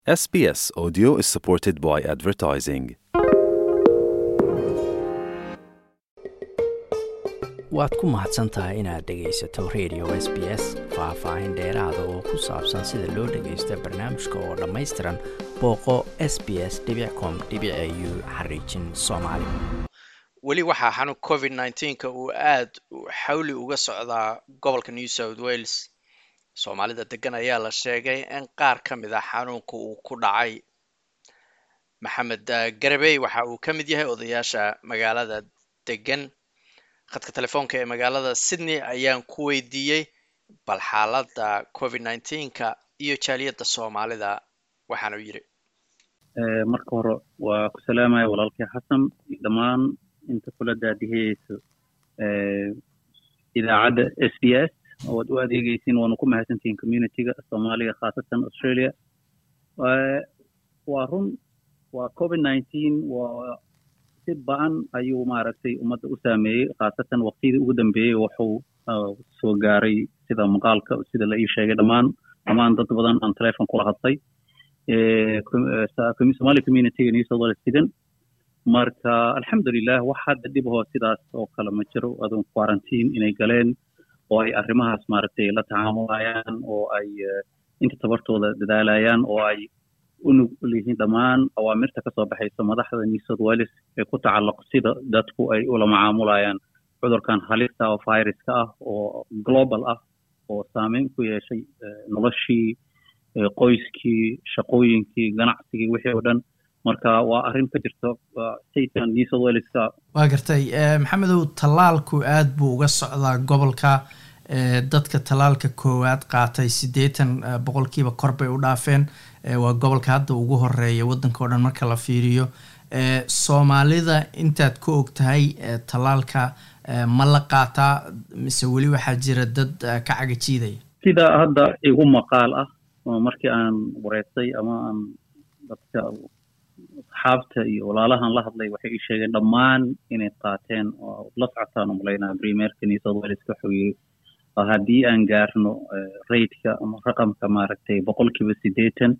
SBS Audio is supported by advertising. waad ku mahadsan tahay inaad dhegaysato radio s b s faah-faahin dheeraada oo ku saabsan sida loo dhagaysto barnaamijka oo dhammaystiran booqo s b s com u xariijin soomaali weli waxaa xanuun covid nneteen-ka uu aada xawli uga socdaa gobolka new south wales soomaalida degan ayaa la sheegay in qaar ka mid ah xanuunka uu ku dhacay maxamed garabey waxa uu ka mid yahay odayaasha magaalada degan khadka telefoonka ee magaalada sydney ayaan ku weydiiyey bal xaaladda covid nneteen-ka iyo jaaliyadda soomaalida waxaanu yidhi marka hore waa ku salaamaya walaalkii xasan dhammaan inta kula daadihiyeyso idaacadda s b s oad u adeegeysiin waanu ku mahadsantihiin communityga soomaaliga khaasatan australia waa run waa covid nineteen waa si ba-an ayuu maaragtay ummadda u saameeyey khaasatan waqtiyadii ugu dambeeyey wuxuu soo gaaray sida maqaalka sida la ii sheegay dhammaan dhammaan dad badan aan telefon kula hadlay somali communityga new south wales degan marka alxamdulilah wax hadda dhibahoo sidaas oo kale ma jiro adun quarantine inay galeen oo ay arrimahaas maaragtay la tacaamulayaan oo ay inta tabartooda dadaalayaan oo ay u nugul yihiin dhammaan awaamirta kasoo baxaysa madaxda new south wales ee ku tacalluq sida dadku ay ula macaamulayaan cudurkan halista oo viruska ah oo global ah oo saameyn ku yeeshay noloshii qoyskii shaqooyinkii ganacsigii wixii oo dhan marka waa arrin ka jirto statekan new south waleska waa gartay maxamedow tallaalku aad buu uga socdaa gobolka dadka tallaalka koowaad qaatay siddeetan boqolkiiba kor bay u dhaafeen waa gobolka hadda ugu horeeya waddanka o dhan marka la fiiriyo soomaalida intaad ka og tahay tallaalka ma la qaataa mise weli waxaa jira dad ka cagajiidaya sida hadda igu maqaal ah markii aan wareystay ama aan dadka asxaabta iyo walaalahan la hadlay waxay ii sheegeen dhammaan inay qaateen oo la socotaan umalaynaa primerka new south wales wuxuu yiri haddii aan gaarno raidka ama raqamka maaragtay boqolkiiba siddeetan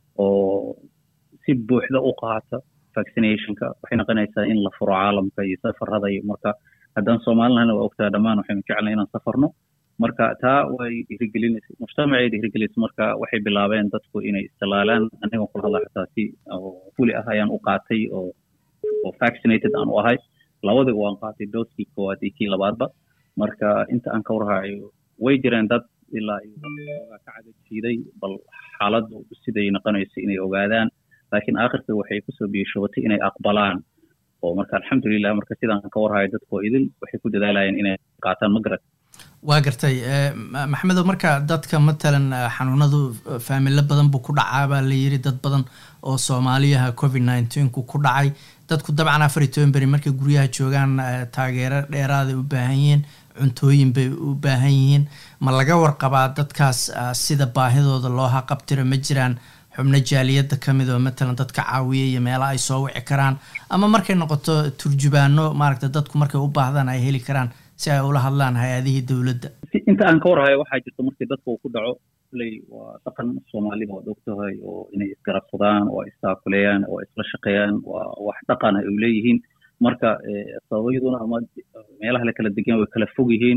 oo si buuxda u qaata vaccinationka waxay noqonaysaa in la furo caalamka iyo safarada iyo marka haddaan soomaalilahana waa ogtaa dhammaan waxaynu jeclay inaan safarno marka taa way dhiirigelinaysa mujtamacay dhiirigelinaysa marka waxay bilaabeen dadku inay istilaalaan anigan kula hadla xataa si fuli ah ayaan u qaatay oo oo vaccinated aan u ahay labadiga waan qaatay dooskii koowaad iyo kii labaadba marka inta aan ka warhayo way jireen dad ilaa ka cagajiiday bal xaaladdu siday noqonayso inay ogaadaan laakiin aakhirka waxay kusoo biyashobatay inay aqbalaan oo marka alxamdulilah marka sidaan ka warhayo dadkoo idil waxay ku dadaalayeen inay qaataan ma garat waa gartay maxamedow marka dadka matalan xanuunadu faamilo badan buu ku dhacaa baa la yiri dad badan oo soomaaliyaha covid nineteenku ku dhacay dadku dabcan afar iyo toban beri markay guryaha joogaan taageero dheeraaday u baahan yihiin cuntooyin bay u baahan yihiin ma laga warqabaa dadkaas sida baahidooda loo haqabtiro ma jiraan xubno jaaliyadda ka mid oo matalan dadka caawiya iyo meelaha ay soo wici karaan ama markay noqoto turjubaano maaragta dadku markay u baahdaan ay heli karaan si ay ula hadlaan hay-adihii dowladda inta aan ka warhayo waxaa jirta markii dadka uu ku dhaco ley waa dhaqan soomaalida waad ogtahay oo inay isgarabsadaan oo istaakuleeyaan oo isla shaqeeyaan waa wax dhaqan ay leeyihiin marka sababyaduna ama meelaha la kala degan way kala fog yihiin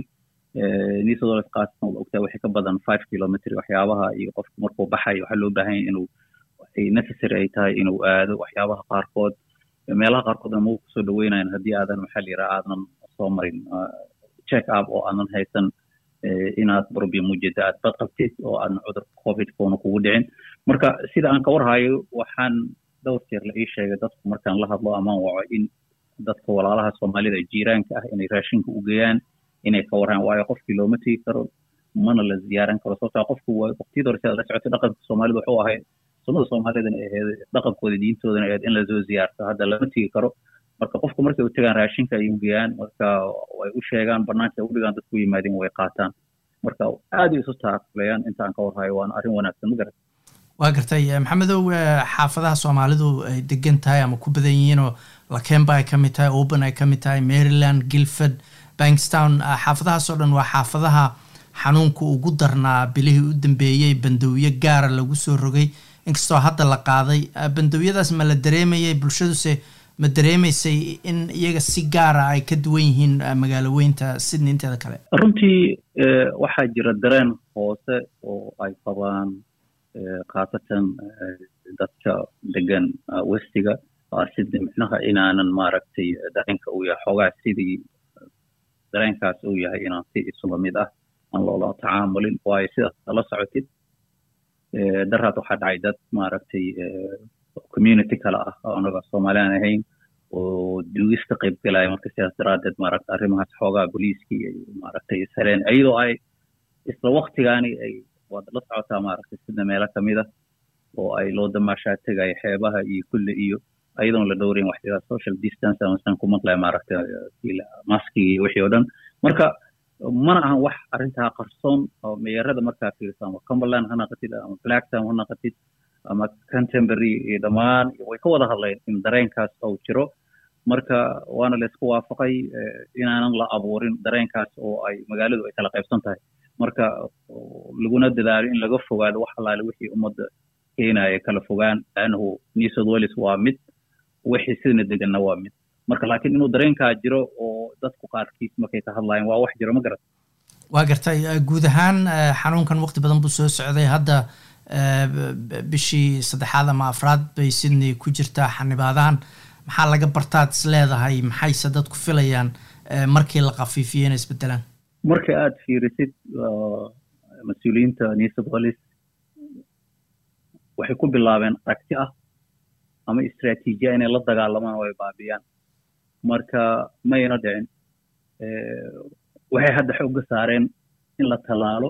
new south wales qaasatan waad ogtahay waxay ka badan five kilometr waxyaabaha iyo qofku markuu baxayo waxaa loo baahan yahay inuu ay necessary ay tahay inuu aado waxyaabaha qaarkood meelaha qaarkoodna ma kusoo dhaweynayan haddii aadan maxaa la yidhaha aadan soo marin check up oo aadan haysan inaad problem mujeda aad bad qabtid oo aadan cudurka covid koona kugu dhicin marka sida aan ka warhayo waxaan dhowr jeer la ii sheegay dadku markaan la hadlo amaan waco in dadka walaalaha soomaalida jiiraanka ah inay raashinka u geeyaan inay ka warhaan waayo qofkii looma tegi karo mana la ziyaaran karo sababtaa qofku waqtiyada hore sidaad la socotay dhaqanka soomaalida wuxuu ahay sunnada soomaalidana ahayd dhaqankooda diintoodana ahayd in lasoo ziyaarto hadda lama tegi karo marka qofku markay u tagaan raashinka ay u geeyaan marka way u sheegaan banaanka ay u dhigaan dadku yimaadeen way qaataan marka aaday isu taakulayaan inta aan ka warhayo waana arrin wanaagsan ma garat waa gartay maxamedow xaafadaha soomaalidu ay degan tahay ama ku badan yihiinoo lakemba ay ka mid tahay oban ay ka mid tahay maryland gilford bankstown xaafadahaasoo dhan waa xaafadaha xanuunka ugu darnaa bilihii u dambeeyey bandowyo gaara lagu soo rogay inkastoo hadda la qaaday bandowiyadaas ma la dareemayay bulshaduse ma dareemaysay in iyaga si gaara ay ka duwan yihiin magaalo weynta sydney inteeda kale runtii waxaa jira dareen hoose oo ay qabaan khaasatan dadka degan westiga sydney micnaha inaanan maaragtay dareenka uu yahay xoogaa sidii dareenkaas uu yahay inaan si isula mid ah aan loola tacaamulin waayo sidaas la socotid daraad waxaa dhacay dad maaragtay community kale ah oo anaga soomaaliaan ahayn oo duugis ka qayb galaya marka sidaas daraadeed maaragta arrimahaas xoogaa booliiskii ay maaragtay ishareen iyadoo ay isla waktigaani ay waad la socotaa maaragtay sida meelo kamid ah oo ay loo damaashaa tegaya xeebaha iyo kulle iyo ayadoon la dhowrayn waxyaala social distance amasan ku maqlaya maaragtay maskigi iyo wixii oo dhan marka mana ahan wax arrintaa qarsoon oo meerada markaa fiirso ama cumberland ha naqatid ama blacktown ha naqatid ama canterbury iyo dhammaan way ka wada hadleen in dareenkaas uu jiro marka waana laysku waafaqay inaanan la abuurin dareenkaas oo ay magaaladu ay kala qaybsan tahay marka laguna dadaalo in laga fogaado wax allaale wixii ummadda keenaya kala fogaan laannahu new south wales waa mid wixii sidana deganna waa mid marka laakiin inuu dareenkaa jiro oo dadku qaarkiis markay ka hadlayan waa wax jiro ma garat waa gartay guud ahaan xanuunkan waqti badan buu soo socday hadda bishii saddexaad ama afraad bay sydney ku jirtaa xanibaadahan maxaa laga bartaad is leedahay maxayse dadku filayaan markii la kafiifiyo inay isbedelaan marka aada fiirisid mas-uuliyiinta new south wales waxay ku bilaabeen aragti ah ama istraatiijiya inay la dagaalamaan oo ay baabiyaan marka mayna dhicin waxay hadda xoogga saareen in la tallaalo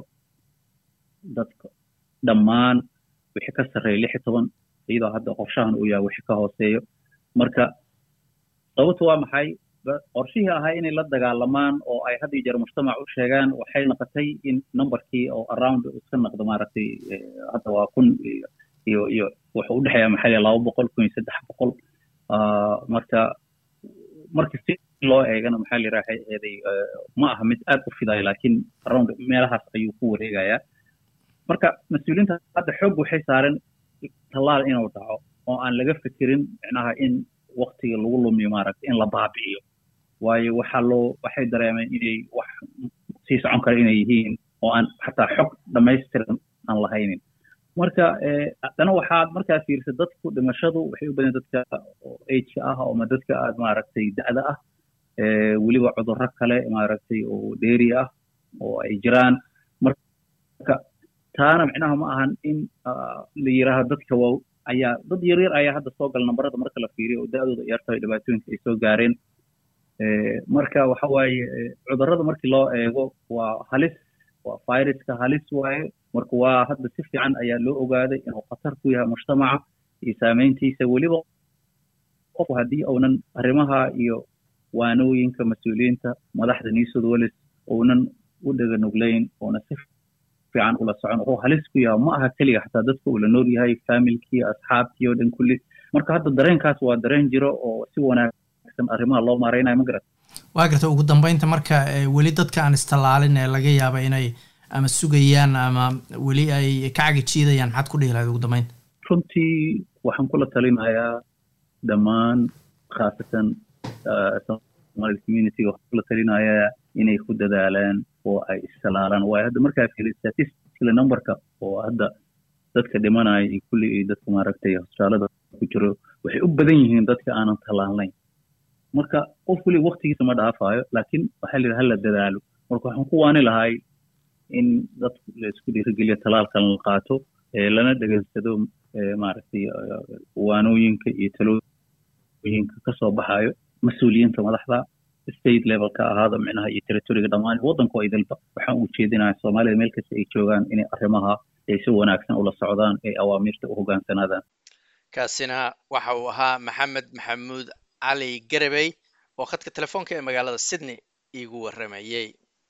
dadka dhammaan wixii ka sarreeya lix iyo toban iyadoo hadda qorshahan uu yahay wixii ka hooseeyo marka sababtu waa maxay qorshihii ahaa inay la dagaalamaan oo ay had iyo jeer mujtamac u sheegaan waxay noqotay in numberkii oo around iska noqdo maaragtay hadda waa kun iyo iyo wuxuu udhexeeya maxaa liya laba boqol kun iyo saddex boqol marka marka si loo eegana maxaa la yiraha eeday ma aha mid aad u fidayo laakiin around meelahaas ayuu ku wareegayaa marka mas-uuliyiinta hadda xoog waxay saareen tallaal inuu dhaco oo aan laga fikirin micnaha in waktiga lagu lumiyo maaragtay in la baabi'iyo waayo waxaa loo waxay dareemeen inay wax sii socon kara inay yihiin oo aan xataa xog dhammaystiran aan lahaynin marka haddana waxaad markaa fiirsa dadku dhimashadu waxay u badan dadka ageka ah ama dadka aad maaragtay da'da ah weliba cudurro kale maaragtay oo dheeri ah oo ay jiraan marka taana micnaha ma ahan in la yiraahdo dadka waa ayaa dad yaryar ayaa hadda soo gala nambarada marka la fiiriyo oo da'dooda yartahay dhibaatooyinka ay soo gaareen marka waxa waaye cudurrada markii loo eego waa halis waa viruska halis waaye marka waa hadda si fiican ayaa loo ogaaday inuu khatar ku yahay mujtamaca iyo saameyntiisa weliba qofku haddii uunan arrimaha iyo waanooyinka mas-uuliyiinta madaxda new south wales uunan u dhega nuglayn uuna si fiican ula socon wuxuu halis ku yahay ma aha keliya xataa dadka uu la nool yahay familkii asxaabtii oo dhan kulli marka hadda dareenkaas waa dareen jiro oo si wanaagsan arrimaha loo maareynayo ma garat waa garta ugu dambeynta marka weli dadka aan istallaalin ee laga yaaba inay ama sugayaan ama weli ay ka cagijiidayaan maxaad ku dhihi lahayd ugu dambeynta runtii waxaan kula talinayaa dhammaan khaasatan somali communityga waxaan kula talinayaa inay ku dadaalaan oo ay istalaalaan waayo hadda markaa fiili statistically numberka oo hadda dadka dhimanaya iyo kulli iyo dadka maaragtay hospitaalada ku jiro waxay u badan yihiin dadka aanan tallaalayn marka qof weli waktigiisa ma dhaafayo laakiin waxaa la yidhaha hala dadaalo marka waxaan ku waani lahay in dadku la isku dhiirigeliyo talaalkan la qaato lana dhegeysado maaragtay waanooyinka iyo talooyinka kasoo baxayo mas-uuliyiinta madaxda state levelka ahaada micnaha iyo territoriga dhammaan waddanku ay dalba waxaan u jeedinayaa soomaalida meel kasta ay joogaan inay arrimaha ay si wanaagsan ula socdaan ee awaamiirta u hogaansanaadaan kaasina waxa uu ahaa maxamed maxamuud cali garabey oo khadka telefoonka ee magaalada sydney iigu warramayey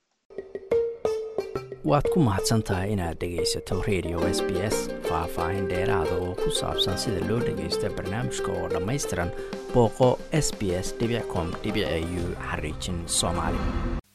waad ku mahadsan tahay inaad dhegaysato radio s b s faah-faahin dheeraada oo ku saabsan sida loo dhagaysta barnaamijka oo dhammaystiran booqo s b s com u xariijin soomaali